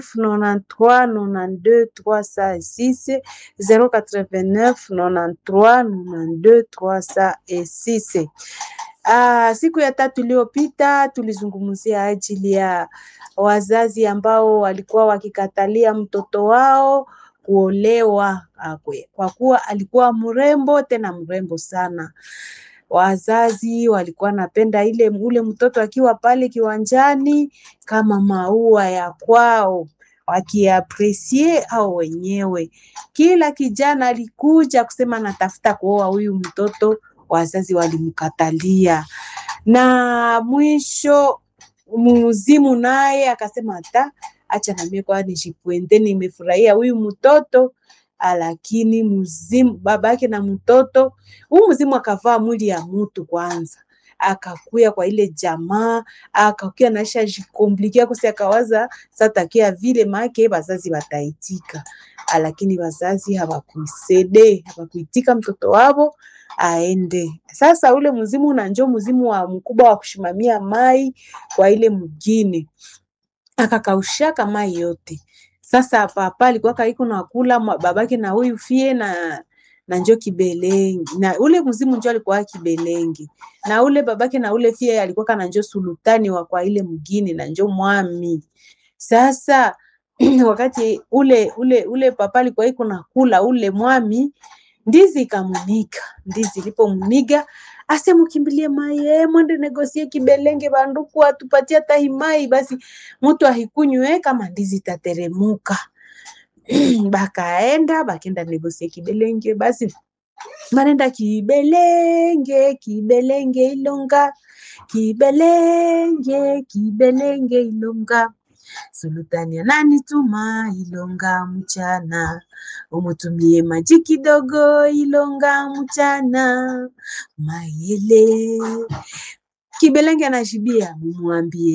93 92 306 089 93 92 306. Ah, siku ya tatu iliyopita tulizungumzia ajili ya wazazi ambao walikuwa wakikatalia mtoto wao kuolewa akwe, kwa kuwa alikuwa mrembo tena mrembo sana. Wazazi walikuwa napenda ile ule mtoto akiwa pale kiwanjani kama maua ya kwao wakiapresie au wenyewe. Kila kijana alikuja kusema natafuta kuoa huyu mtoto, wazazi walimkatalia, na mwisho muzimu naye akasema hata acha na mimi kwa nijipwende, nimefurahia huyu mtoto lakini mzimu babake na mtoto huu mzimu akavaa mwili ya mtu kwanza, akakuya kwa ile jamaa akakuya naisha jikomplikia kosi, akawaza satakia vile make wazazi wataitika, lakini wazazi hawakuisede hawakuitika mtoto wavo aende. Sasa ule mzimu una njo mzimu wa mkubwa wa kushimamia mai kwa ile mgini, akakaushaka mai yote sasa papa alikuwa kaiko na kula babake na huyu fie na na njo kibelengi na ule mzimu njo alikuwa kibelengi na ule babake na ule fie alikuwa kana njo sultani wa kwa ile mgini na njo mwami. Sasa wakati ule ule ule papa alikuwa iko na kula ule mwami, ndizi ikamuniga. Ndizi ilipomuniga ase mukimbilie mai mwende negosie kibelenge banduku atupatie hata himai basi mtu ahikunywe kama ndizi tateremuka. Bakaenda bakenda negosie kibelenge basi banenda kibelenge kibelenge ilonga kibelenge kibelenge ilonga sultani ananituma ilonga mchana umutumie maji kidogo ilonga mchana mayele kibelenge anashibia mumwambie